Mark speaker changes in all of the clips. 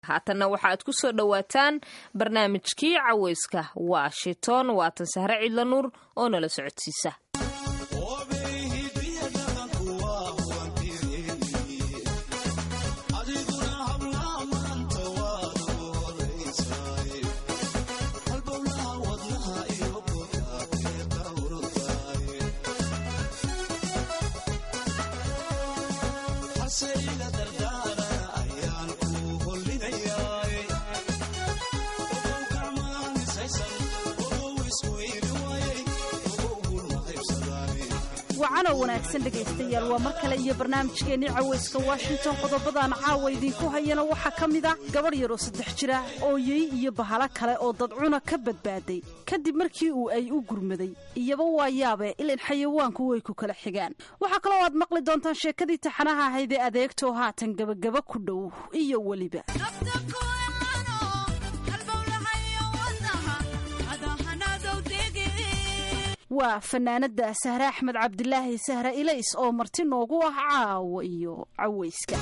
Speaker 1: haatanna waxa aad ku soo dhowaataan barnaamijkii caweyska washington waatan sahre cidla nuur oo nala socodsiisa
Speaker 2: wacanow wanaagsan dhegaystayaal waa mar kale iyo barnaamijkeennii caweyska washington qodobadaan caawa idiinku hayana waxaa ka mid ah gabadh yaroo saddex jira ooyey iyo bahalo kale oo dadcuna ka badbaaday kadib markii uu ay u gurmaday iyaba waa yaabe ilan xayawaanku way ku kala xigaan waxaa kaloo aad maqli doontaan sheekadii taxanaha ahayd ee adeegtoo haatan gebagaba ku dhow iyo weliba waa fanaanada sahre axmed cabdilaahi sahre ilays oo marti noogu ah caawa iyo caweyska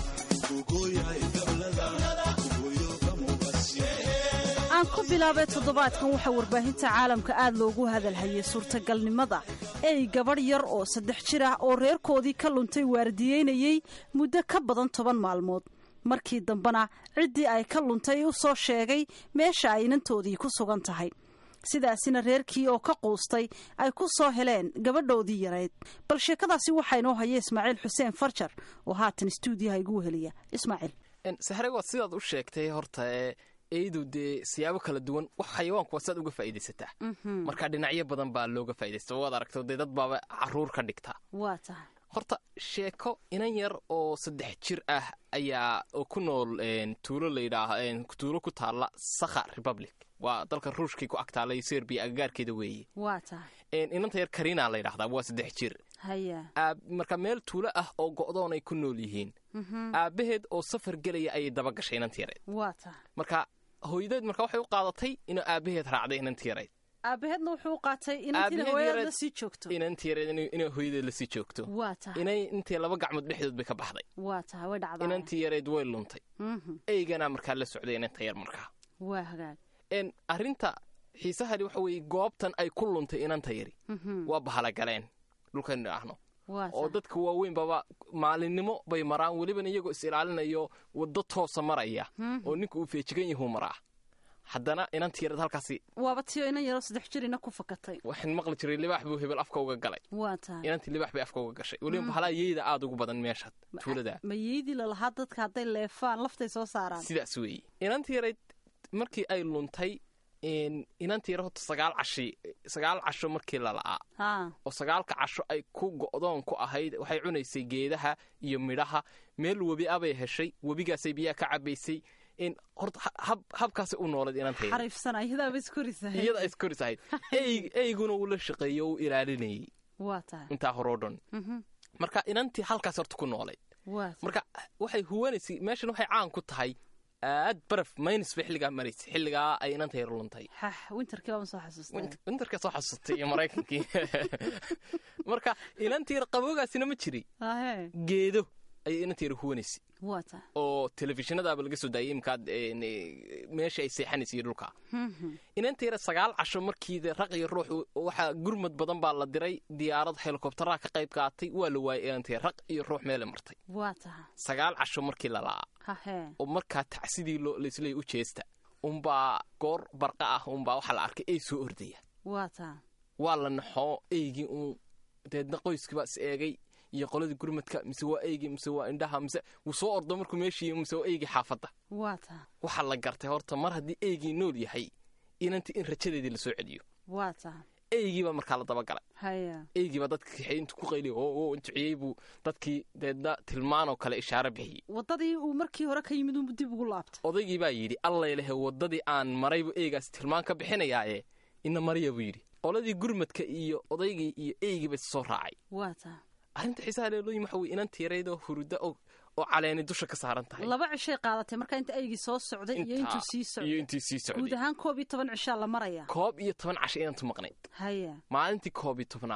Speaker 2: aan ku bilaabay toddobaadkan waxaa warbaahinta caalamka aad loogu hadalhayay suurtagalnimada ey gabadh yar oo saddex jir ah oo reerkoodii ka luntay waardiyeynayey muddo ka badan toban maalmood markii dambena ciddii ay ka luntay u soo sheegay meesha ay inantoodii ku sugan tahay sidaasina reerkii oo ka quustay ay ku soo heleen gabadhoodii yarayd bal sheekadaasi waxaa inoo haya ismaaciil xuseen farjar oo haatan stuudiyaha igu weheliya ismaaciil
Speaker 3: sahre waad sidaad u sheegtay horta ee eydu dee siyaabo kala duwan wax xayawaanku waa sidaad uga faa'iidaysataa marka dhinacyo badan baa looga faa'iidaysta waad aragto dee dad baaba caruur ka dhigta
Speaker 2: waa tahay
Speaker 3: horta sheeko inan yar oo saddex jir ah ayaa oo ku nool tuulo layidhaah tuulo ku taalla sakha republic waa dalka ruushkii ku agtaalay serbiya agagaarkeeda weeye
Speaker 2: waa tahay
Speaker 3: inanta yar karina la yidhahdaa waa saddex jir
Speaker 2: haya
Speaker 3: marka meel tuulo ah oo go'doon ay ku nool yihiin aabbaheed oo safar gelaya ayay daba gashay inanta yareed
Speaker 2: waa tahay
Speaker 3: marka hooyadeed marka waxay u qaadatay inuu aabbaheed raacday inanta yareed
Speaker 2: aabaheedna wuxuu u qaatay inantiina hooyadeed la sii joogto
Speaker 3: inanta yareed inay hooyadeed la sii joogto
Speaker 2: waa tahay
Speaker 3: inay intay laba gacmood dhexdood bay ka baxday
Speaker 2: waa tahay way dhacdaa
Speaker 3: inantii yareed way luntay eygana markaa la socday inanta yar markaa
Speaker 2: waa hagaag
Speaker 3: arrinta xiisahani waxa weeye goobtan ay ku luntay inanta yari waa bahalagaleen dhulkaynu idhaahno oo dadka waaweynbaba maalinimo bay maraan welibana iyagoo is ilaalinayo waddo toosa maraya oo ninka uu feejigan yahuu maraa haddana inanta yareed halkaasi
Speaker 2: waaba tiyo inan yaroo saddex jirina ku fakatay
Speaker 3: waxaan maqli jiray libaax buu hebel afka uga galay
Speaker 2: waa tahay
Speaker 3: inantii libaax bay afka uga gashay weliba bahalaa yeyda aada ugu badan meesha tuulada
Speaker 2: ma yeydii lalahaa dadka hadday leefaan laftay soo saaraan
Speaker 3: sidaas weeye inantii yareyd markii ay luntay inantii yar horta sagaal cashi sagaal casho markii la la'aa oo sagaalka casho ay ku go'doon ku ahayd waxay cunaysay geedaha iyo midhaha meel webi abay heshay webigaasay biyaha ka cabaysay horta habkaasay u noolayd
Speaker 2: inantayiyada
Speaker 3: iskoris ahayd eyguna uu la shaqeeyey oo u ilaalinayey intaa horoo dhan marka inantii halkaas horta ku noolayd marka waxay huwanaysay meeshan waxay caan ku tahay aad baraf maynis bay xilligaa maraysay xilligaa ay inanta yar luntay winterkaa soo xasuustay iyo maraykankii marka inanta yar qaboogaasina ma jiri geedo ayay inanta yar huwanaysay oo telefishinadaaba laga soo daayay imkaad meesha ay seexanaysay iyo dhulka inanta yar sagaal casho markii raq iyo ruux waxaa gurmad badan baa la diray diyaarad helikobtaraha ka qayb qaatay waa la waayay inanta yar raq iyo ruux meele martay sagaal casho markii la la'aa oo markaa tacsidii laisleey u jeesta unbaa goor barqa ah unbaa waxaa la arkay ey soo ordaya waa la naxoo eygii uun deedna qoyskiibaa is eegay iyo qoladii gurmadka mise waa eygii mise waa indhaha mise wuu soo ordo markuu meeshii mise waa eygii xaafadda waxaa la gartay horta mar haddii eygii nool yahay inantii in rajadeedii lasoo celiyo eygiibaa markaa la dabagalay eygiibaa dadka kaxey intuu ku qayliy oo duciyey buu dadkii deedna tilmaanoo kale ishaaro bixiyey
Speaker 2: wadadii uu markii hore ka yimid unbu dib ugu laabtay
Speaker 3: odaygii baa yidhi allailehe waddadii aan maraybu eygaas tilmaan ka bixinayaaye ina mariya buu yidhi qoladii gurmadka iyo odaygii iyo eygiiba soo raacay arrinta xiisaha leelooyin waxa weye inanta yareydoo huruda oo caleeni dusha ka saaran tahay
Speaker 2: laba cishay qaadatay marka inta eygii soo socday iyo intuu sii
Speaker 3: iyo intii sii socday
Speaker 2: guud ahaan koob iyo toban cishaa la maraya
Speaker 3: koob iyo toban casho inantu maqnayd
Speaker 2: haya
Speaker 3: maalintii koob iyo tobnaad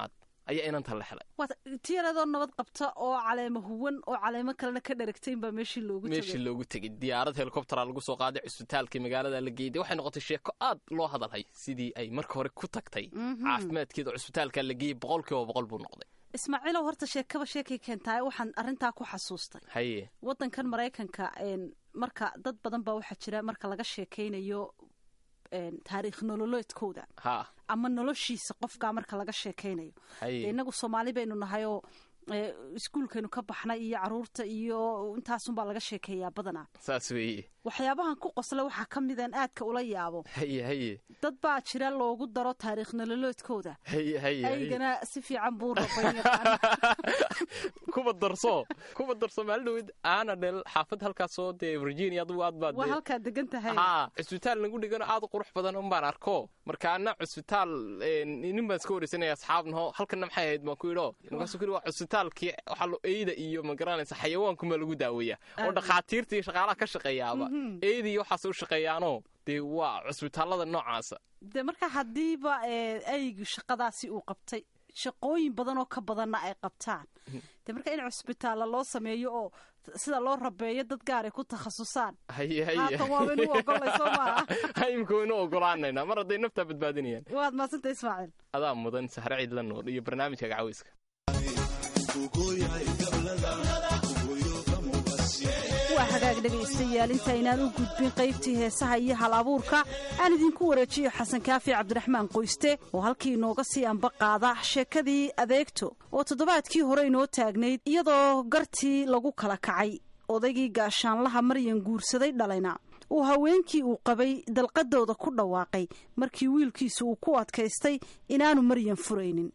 Speaker 3: ayaa inanta la helay
Speaker 2: tiyaradoo nabad qabta oo caleemo huwan oo caleemo kalena ka dharagtayn baa meeshii loogu
Speaker 3: meeshii loogu tegey diyaarad helikobtera lagu soo qaaday cusbitaalkii magaalada la geeyday waxay noqotay sheeko aad loo hadalhay sidii ay marka hore ku tagtay caafimaadkeeda cusbitaalka la geeyey boqol kiiba boqol buu noqday
Speaker 2: ismaaciilow horta sheekaba sheekay keentaa waxaan arrintaa ku xasuustay
Speaker 3: haye
Speaker 2: waddankan maraykanka marka dad badan baa waxaa jira marka laga sheekaynayo taariikh nololeedkooda
Speaker 3: ha
Speaker 2: ama noloshiisa qofkaa marka laga sheekaynayo
Speaker 3: haye
Speaker 2: innagu soomaali baynu nahayoo iskuulkaynu ka baxnay iyo caruurta iyo intaasunbaa laga sheekeeyaa badanaa
Speaker 3: saas weeye
Speaker 2: waxyaabahan ku qosla waxaa ka midaan aadka ula yaabo
Speaker 3: haye haye
Speaker 2: dad baa jira loogu daro taariikh nololeedkooda
Speaker 3: haye haye
Speaker 2: aygana si fiican buu rabayn yaqaan
Speaker 3: kuba darso kuba darso maalin dhawed aana dhel xaafad halkaasoo dee virginia adugu aad baad
Speaker 2: waa halkaa degan tahay
Speaker 3: haa cusbitaal nagu dhigano aad u qurux badan un baan arko markaana cusbitaal nin baan iska wareysanaya asxaabnaho halkana maxay ahayd baan ku yidho markaasuu ku yidhi waa cusbitaalkii waxaa lo eyda iyo ma garanaysa xayawaankumaa lagu daaweeya oo dhakhaatiirta iyo shaqaalaha ka shaqeeyaaba eyda iyo waxaas u shaqeeyaanoo dee waa cusbitaallada noocaasa
Speaker 2: de marka haddiiba aygu shaqadaasi uu qabtay shaqooyin badan oo ka badanna ay qabtaan de marka in cusbitaalla loo sameeyo oo sida loo rabeeyo dad gaaray ku takhasusaan
Speaker 3: haye haye
Speaker 2: haatan waaba inuu ogolay soo maaha
Speaker 3: imika waynu ogolaanayna mar hadday naftaa badbaadinayaan
Speaker 2: waad maasanta ismaaciil
Speaker 3: adaa mudan sahre ciidla nuur iyo barnaamijka gacaweyska
Speaker 2: waa hagaag dhegaystayaal intaynaan u gudbin qaybtii heesaha iyo hal abuurka aan idinku wareejiyo xasan kaafi cabdiraxmaan qoyste oo halkii inooga sii amba qaada sheekadii adeegto oo toddobaadkii hore inoo taagnayd iyadoo gartii lagu kala kacay odaygii gaashaanlaha maryan guursaday dhalayna uu haweenkii uu qabay dalqadooda ku dhawaaqay markii wiilkiisu uu ku adkaystay inaanu maryan furaynin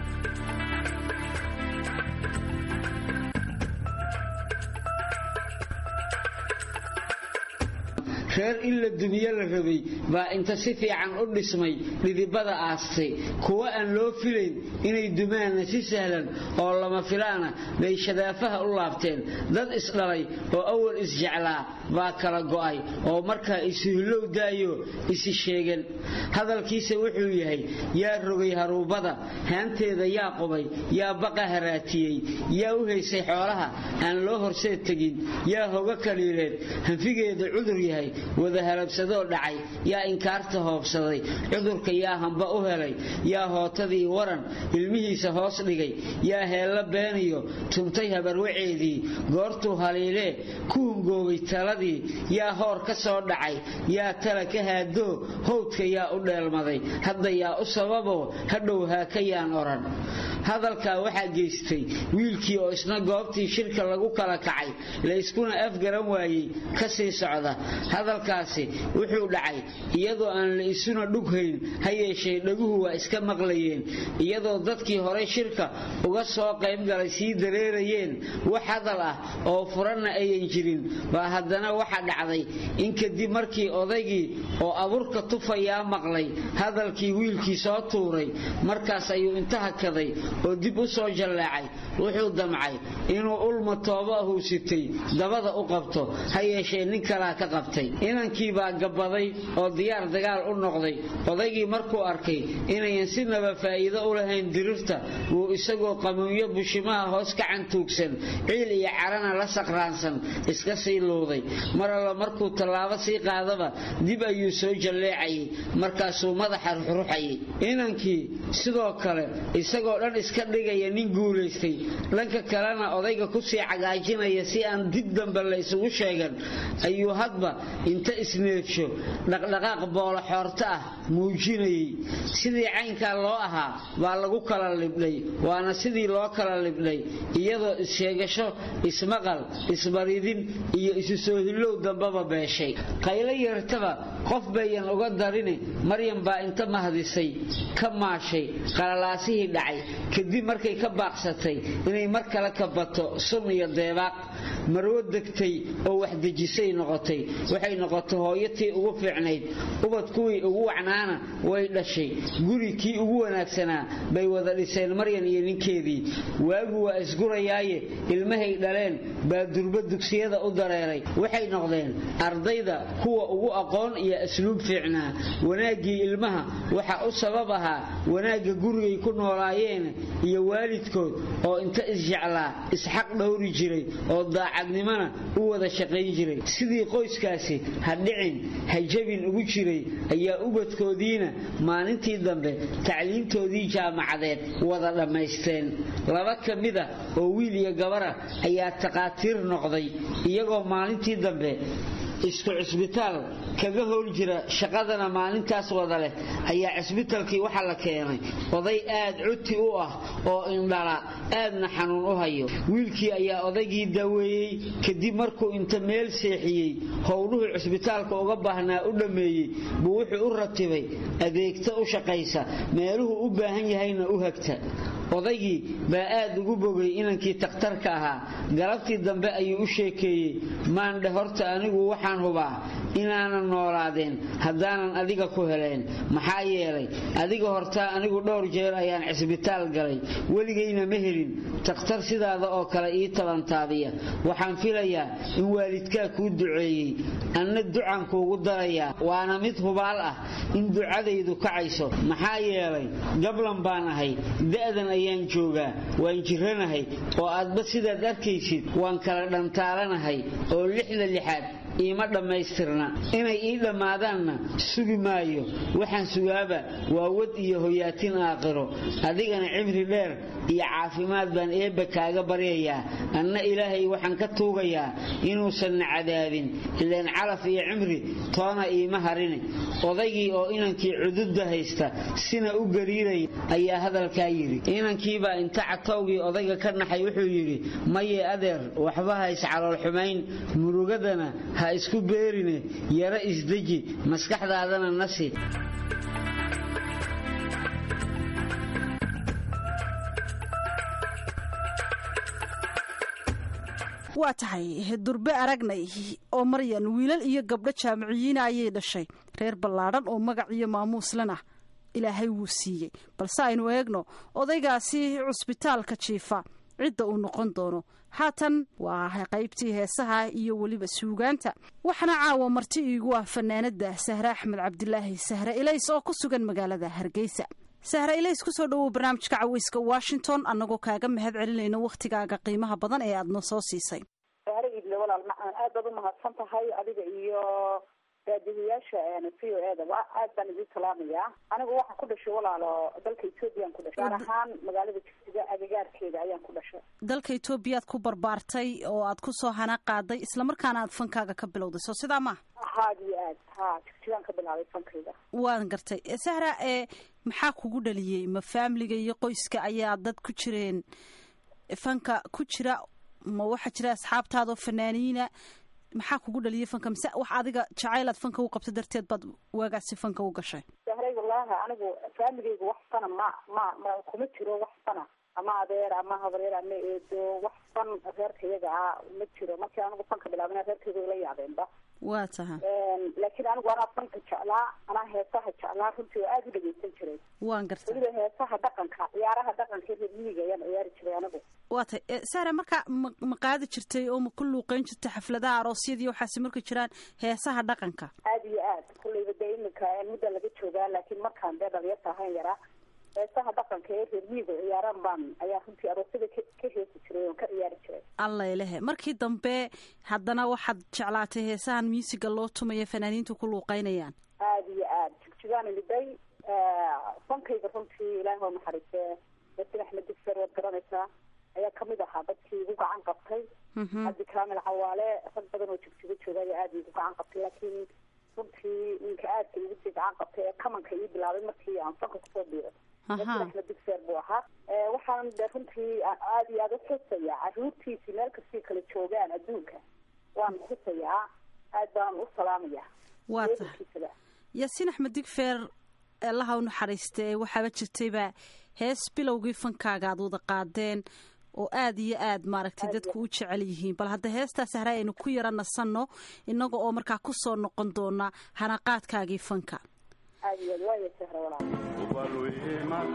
Speaker 4: reer in la dumiye la rabay baa inta si fiican u dhismay dhidibada aastay kuwa aan loo filayn inay dumaanna si sahlan oo lama filaana bay shadaafaha u laabteen dad isdhalay oo awal isjeclaa baa kala go'ay oo markaa isuhillow daayo isi sheegan hadalkiisa wuxuu yahay yaa rogay haruubada haanteeda yaa qubay yaa baqa haraatiyey yaa u haysay xoolaha aan loo horseed tegin yaa hoga kaliileed hanfigeeda cudur yahay wada halabsadoo dhacay yaa inkaarta hoobsaday cudurka yaa hamba u helay yaa hootadii waran ilmihiisa hoos dhigay yaa heella beeniyo tuntay habarwaceedii goortuu haliilee ku hungoobay taladii yaa hoor ka soo dhacay yaa tala ka haadoo howdka yaa u dheelmaday hadda yaa u sababoo hadhow haakayaan odhan hadalkaa waxaa geystay wiilkii oo isna goobtii shirka lagu kala kacay layskuna afgaran waayey ka sii socda hadalkaasi wuxuu dhacay iyadoo aan la isuna dhughayn ha yeeshee dhaguhu waa iska maqlayeen iyadoo dadkii horey shirka uga soo qaybgalay sii dareerayeen wax hadal ah oo furanna ayan jirin baa haddana waxa dhacday in kadib markii odaygii oo abuurka tufayaa maqlay hadalkii wiilkii soo tuuray markaas ayuu inta hakaday oo dib u soo jallaacay wuxuu damcay inuu ulma toobo ahuu sitay dabada u qabto ha yeeshee nin kalaa ka qabtay inankii baa gabbaday oo diyaar dagaal u noqday odaygii markuu arkay inayan sinaba faa'iido u lahayn dirirta wuu isagoo qamuunyo bushimaha hoos ka cantuugsan ciil iyo carana la saqraansan iska sii luuday mar alla markuu tallaabo sii qaadaba dib ayuu soo jalleecayay markaasuu madaxa ruxruxayay inankii sidoo kale isagoo dhan iska dhigaya nin guulaystay dhanka kalena odayga kusii cagaajinaya si aan dib dambe la isugu sheegan ayuu hadba inta isneedsho dhaqdhaqaaq boolo xoorto ah muujinayay sidii caynkaa loo ahaa baa lagu kala libdhay waana sidii loo kala libdhay iyadoo issheegasho ismaqal isbaridin iyo isu soo hillow dambaba beeshay qaylo yeertaba qof bayan uga darini maryam baa inta mahdisay ka maashay qalalaasihii dhacay kadib markay ka baaqsatay inay mar kale ka bato sun iyo deebaaq marwo degtay oo wax dejisay noqotay waxay noqotay hooyatii ugu fiicnayd ubad kuwii ugu wacnaana way dhashay guri kii ugu wanaagsanaa bay wada dhiseen maryan iyo ninkeedii waagu waa isgurayaaye ilmahay dhaleen baa durba dugsiyada u dareeray waxay noqdeen ardayda kuwa ugu aqoon iyo asluub fiicnaa wanaaggii ilmaha waxaa u sabab ahaa wanaagga gurigay ku noolaayeen iyo waalidkood oo inta isjeclaa isxaq dhowri jiray oo daacadnimona u wada shaqayn jiray sidii qoyskaasi ha dhicin ha jabin ugu jiray ayaa ubadkoodiina maalintii dambe tacliimtoodii jaamacadeed wada dhammaysteen laba ka mida oo wiil iyo gabara ayaa taqaatiir noqday iyagoo maalintii dambe isku cisbitaal kaga howl jira shaqadana maalintaas wada leh ayaa cisbitaalkii waxaa la keenay oday aad cuti u ah oo indhala aadna xanuun u hayo wiilkii ayaa odaygii daweeyey kadib markuu inta meel seexiyey howluhu cisbitaalka uga baahnaa u dhammeeyey buu wuxuu u ratibay adeegta u shaqaysa meeluhu u baahan yahayna u hagta odaygii baa aad ugu bogay inankii takhtarka ahaa galabtii dambe ayuu u sheekeeyey maandhe horta anigu waxaan hubaa inaanan noolaadeen haddaanan adiga ku heleen maxaa yeelay adiga hortaa anigu dhowr jeer ayaan cisbitaal galay weligayna ma helin takhtar sidaada oo kale ii tabantaabiya waxaan filayaa in waalidkaa kuu duceeyey anna ducaan kuugu darayaa waana mid hubaal ah in ducadaydu kacayso maxaa yeelay gablan baan ahay da'dan ayaan joogaa waan jiranahay oo aadba sidaad arkaysid waan kala dhantaalanahay oo lixda lixaad iima dhammaystirna inay ii dhammaadaanna sugi maayo waxaan sugaaba waa wad iyo hoyaatin aakhiro adigana cimri dheer iyo caafimaad baan eebba kaaga baryayaa anna ilaahay waxaan ka tuugayaa inuusanna cadaabin ileen calaf iyo cimri toona iima harine odaygii oo inankii cududda haysta sina u gariiraya ayaa hadalkaa yidhi inankiibaa inta catowgii odayga ka naxay wuxuu yidhi maye adeer waxba hays caloolxumayn murugadana ha isku beerine yaro isdeji maskaxdaadana nasi
Speaker 2: waa tahay durbe aragnay oo maryan wiilal iyo gabdho jaamiciyiina ayay dhashay reer ballaadhan oo magac iyo maamuuslan ah ilaahay wuu siiyey balse aynu eegno odaygaasi cusbitaalka jiifa cidda uu noqon doono haatan waa qaybtii heesaha iyo weliba suugaanta waxaana caawa marti iigu ah fanaanada sahre axmed cabdilaahi sahre ilays oo ku sugan magaalada hargeysa sahre ilays kusoo dhawow barnaamijka caweyska washington annagoo kaaga mahad celinayno wakhtigaaga qiimaha badan ee aad noo soo siisay
Speaker 5: sahre iidle walaal macaan aad baad u mahadsan tahay adiga iyo raadiyayaasha v o eda aad baan idin salaamayaa anigu waxaan ku dhashay walaalo dalka ethoobiyan ku dhashay gaar ahaan magaalada jigsiga agagaarkeeda ayaan ku dhashay
Speaker 2: dalka etoobiyaad ku barbaartay oo aad ku soo hana qaaday islamarkaana aad fankaaga ka bilowday soo sidaa maaha
Speaker 5: haad iyo aad ha jigsigaan ka bilaabay fankayga
Speaker 2: waan gartay sahra ee maxaa kugu dhaliyey ma faamiliga iyo qoyska ayaa dad ku jireen fanka ku jira ma waxaa jira asxaabtaadoo fanaaniina maxaa kugu dhaliyay fanka mise wax adiga jacayl aad fanka u qabto darteed baad waagaasi fanka u gashay
Speaker 5: sahray wallaahi anigu faamigayga wax fana ma ma ma kuma jiro wax fana ama adeer ama habareer ama eedo wax fan reerkayaga ah ma jiro markii anigu fanka bilaabana reerkayga ila yaabeenba
Speaker 2: waa taha
Speaker 5: laakiin anigu anaa fanka jeclaa anaa heesaha jeclaa runtii oo aada u dhageysan jiray
Speaker 2: waan garta
Speaker 5: weliba heesaha dhaqanka ciyaaraha dhaqanka reer miyiga ayaan ciyaari jiray anigu
Speaker 2: waa tay sara marka ma ma qaadi jirtay oo ma ku luuqeyn jirtay xafladaha aroosyadii waxaasi markay jiraan heesaha dhaqanka
Speaker 5: aada iyo aad kulleyba dee iminka mudda laga joogaa laakiin markaan dee dhalinyarta ahayn yaraa heesaha dhaqanka ee reer miyiga ciyaaraan baan ayaa runtii aroosyada ka heesi jiray oon ka ciyaari jiray
Speaker 2: allailehe markii dambe haddana waxaad jeclaatay heesahan muusiga loo tumaya fanaaniintu ku luuqeynayaan
Speaker 5: aada iyo aad jigjigaan imiday fankayga runtii ilaahi waa naxariistee yasin axmed digser waad garanaysaa ayaa kamid ahaa dadkii igu gacan qabtay cabdi kaamil cawaale rag badan oo jigjigo jooga ayaa aada igu gacan qabtay laakiin runtii ninka aadka igu sii gacan qabtay ee kamanka ii bilaabay markii aan fanka kusoo biiray yasin axmed digser buu ahaa waxaan de runtii aada iyo aada u xusayaa caruurtiisii meel kastay kala joogaan adduunka waan xusayaa aad baan u salaamayaa
Speaker 2: waa tahay yaasiin axmed digfeer allaha u naxariiste waxaaba jirtayba hees bilowgii fankaaga aad wada qaadeen oo aad iyo aad maaragtay dadku u jecel yihiin bal hadda heestaa sahra aynu ku yara nasanno innaga oo markaa ku soo noqon doona hanaqaadkaagii fanka
Speaker 5: aad iyo aad waaya sahra walaal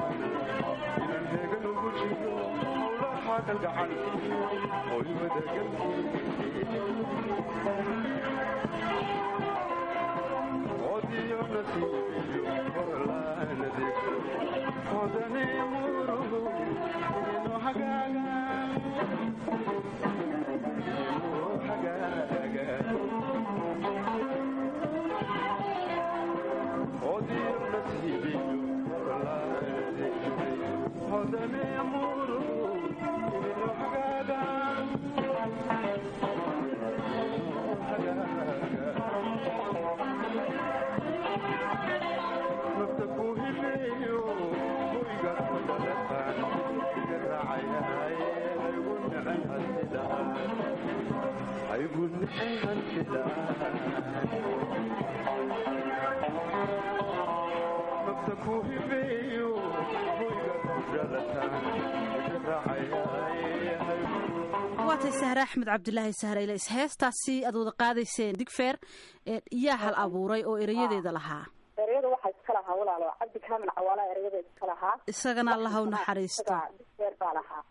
Speaker 2: waatay sahre axmed cabdilaahi sahrayleys heestaasi aad wada qaadayseen digfeer yaa hal abuuray oo erayadeeda lahaa
Speaker 5: ereyada waxaa iska lahaa walaalo cabdi kaamil cawaala ereyada iska lahaa
Speaker 2: isagana allaha u naxariisto
Speaker 5: digfeer baa lahaa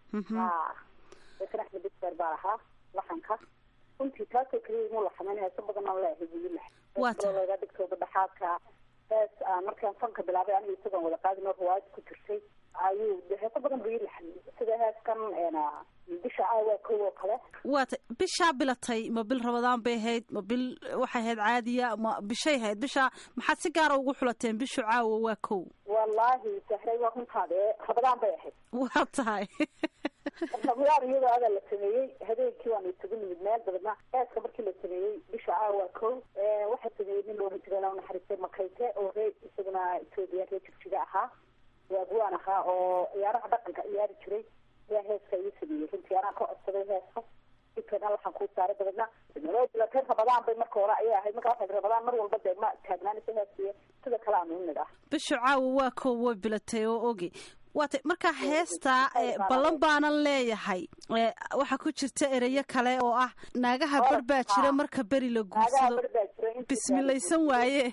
Speaker 5: dekan axmed digfeer baa lahaa laxanka runtii taasoo keliya imuu laxamayn heeso badan aan leehay buyilah laga dhigto badhaxaadka hees aan markaan fanka bilaabay aniga isagoon wada qaadin oo riwaayad ku jirtay ayuu heeso badan buu ii laxamiyey sida heeskan bisha aawa kow oo kale
Speaker 2: waata bishaa bilatay ma bil rabadaan bay ahayd ma bil waxay ahayd caadiya ma bishay ahayd bishaa maxaad si gaara ugu xulateen bishu caawa waa kow
Speaker 5: wallaahi sahray waa runtaade rabadaan bay ahayd
Speaker 2: waa tahay
Speaker 5: rabadaan iyadoo adaa la sameeyey habeenkii waanu isugu nimid meel dabeedna heeska markii la sameeyey bisha caawa kow waxaa sameeyey nin loohan jiray la naxariistay makayte oo ree isaguna etoobiya ree jigjiga ahaa waaguwaan ahaa oo ciyaaraha dhaqanka ciyaari jiray ayaa heeska ii sameeyey runtii anaa ka codsaday heeska dibkeedna waxaan kuu saaray dabeedna bilatay rabadaan bay marka hore ayay ahayd marka waxay rabadaan mar walba dee ma taagnaanaysa heeskiyo sida kale aanu imid ah
Speaker 2: bishu caawa waa kow way bilatay oo ogi waata markaa heestaa ballan baanan leeyahay waxaa ku jirta ereyo kale oo ah naagaha bar baa jira marka beri la guursado bismilaysan waaye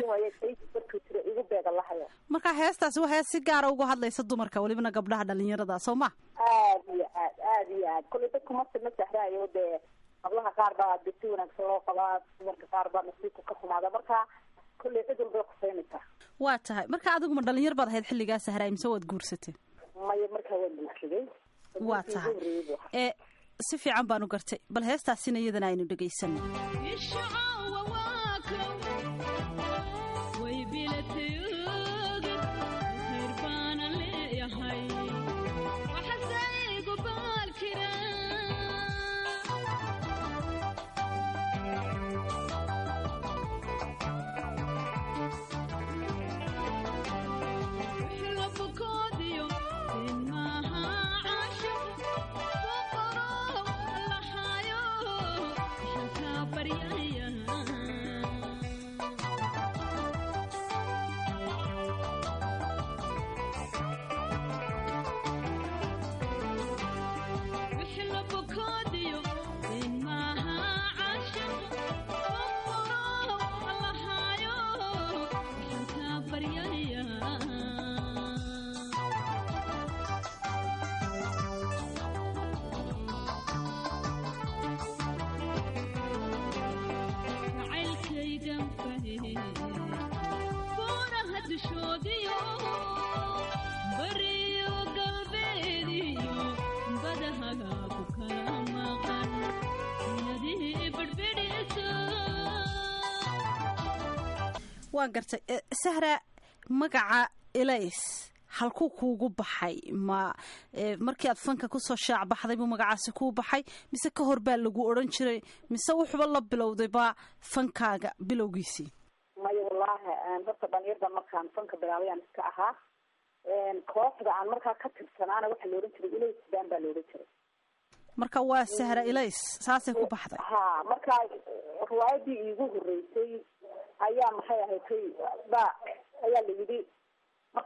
Speaker 2: markaa heestaasi waa hees si gaara uga hadlaysa dumarka welibana gabdhaha dhalinyarada soo ma
Speaker 5: aad iyo aad aad iyo aad kolley dadku marka ma sahraayo dee hablaha qaar baa de si wanaagsan loo qabaa dumarka qaar baa nasiibku ka xumaada marka kolley cid walbay quseynaysaa
Speaker 2: waa tahay marka adiguma dhalinyar baad ahayd xilligaa sahraay mise waad guursatay
Speaker 5: maya markaa waan guursaday
Speaker 2: waa tahay ee si fiican baanu gartay bal heestaasina iyadana aynu dhegaysano waan gartay sahra magaca elays halkuu kuugu baxay ma markii aad fanka kusoo shaac baxday buu magacaasi kuu baxay mise ka hor baa lagu odhan jiray mise wuxuuba la bilowday baa fankaaga bilowgiisii
Speaker 5: maya wallaahi horta dhalinyarda markaan fanka bilaabay aan iska ahaa kooxda aan markaa ka tirsanaana waxaa la odhan jiray elays baan baa la odhan jiray
Speaker 2: marka waa sahra elays saasay ku baxday
Speaker 5: ha markaa riwaayadii iigu horeysay ayaa maxay ahayd ba ayaa la yidhi marka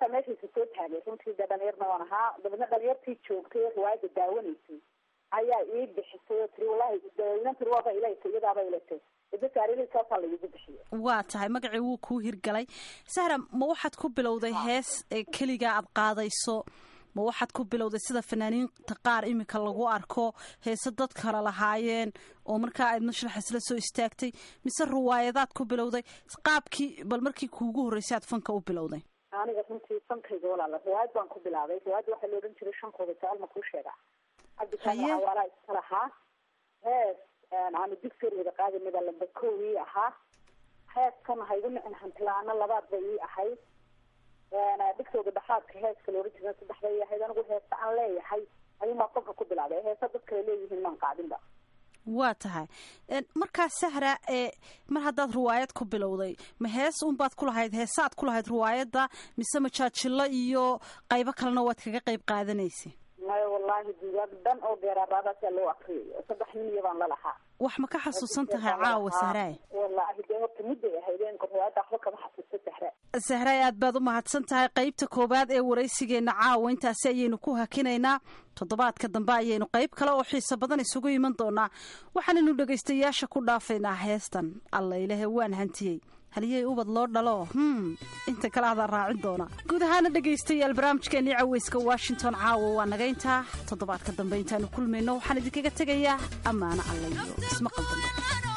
Speaker 5: markaa meeshaisa soo taagay runtii dee dhalinyarna waan ahaa dabeedna dhalinyartii joogtay riwaayadda daawanaysay ayaa ii bixisay oo tiri wallahi inan tiri waaba ilaytay iyadaaba ilatay saasaa laigu bixiyo
Speaker 2: waa tahay magacii wuu kuu hirgalay sahra ma waxaad ku bilowday hees ee keligaa aad qaadayso ma waxaad ku bilowday sida fanaaniinta qaar iminka lagu arko heese dad kale lahaayeen oo markaa aad mashrax isla soo istaagtay mise riwaayadaad ku bilowday qaabkii bal markii kuugu horreysay aad fanka u bilowday
Speaker 5: aniga runtii fankayga walaala riwaayad baan ku bilaabay riwaayadda waxaa la odhan jiray shankooda sagaal ma kuu sheegaa cabdikaana awaalaa iska lahaa hees aanu digsoreeda qaadinaba lamba kow ii ahaa heeskan haygu nicin hantilaana labaad bay ii ahayd dhigsooda dhaxaadka heeska la ohan jira saddex bay ii ahayd anigu heesa aan leeyahay ayuunbaa qofka ku bilaabay heesa dad kale leeyihiin maan qaadinba
Speaker 2: waa tahay markaa sahra ee mar haddaad riwaayad ku bilowday ma hees unbaad ku lahayd heesaad ku lahayd riwaayadda mise majaajilo iyo qaybo kalena waad kaga qayb qaadanaysay
Speaker 5: maya wallahi dugaag dhan oo geeraaraadaasaa loo akriyayo saddex nin iyo baan la lahaa
Speaker 2: wax ma ka xasuusan tahay caawa sahraay
Speaker 5: wallahi dee horta mudday ahaydeen riwaayadda waxba kama xasuusta sahra
Speaker 2: sahraay aad baad u mahadsan tahay qaybta koowaad ee waraysigeenna caawa intaasi ayaynu ku hakinaynaa toddobaadka dambe ayaynu qayb kale oo xiiso badan isugu iman doonaa waxaanaynu dhegaystayaasha ku dhaafaynaa heestan alla ilahe waan hantiyey haliyey ubad loo dhalo hm inta kale adaa raacin doona guud ahaana dhegaystayaal barnaamijkeenii caweyska washington caawa waa naga intaa toddobaadka dambe intaanu kulmayno waxaan idinkaga tegayaa ammaano alla iyo ismaqal dambe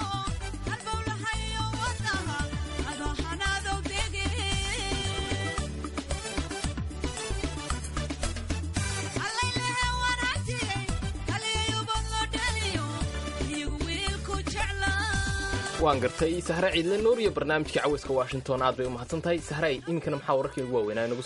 Speaker 3: waan gartay sahre ciidle nuur iyo barnaamijkii caweyska washington aad bay u mahadsan tahay sahray iminkana maxaa wararkii ugu waaweynaa inagu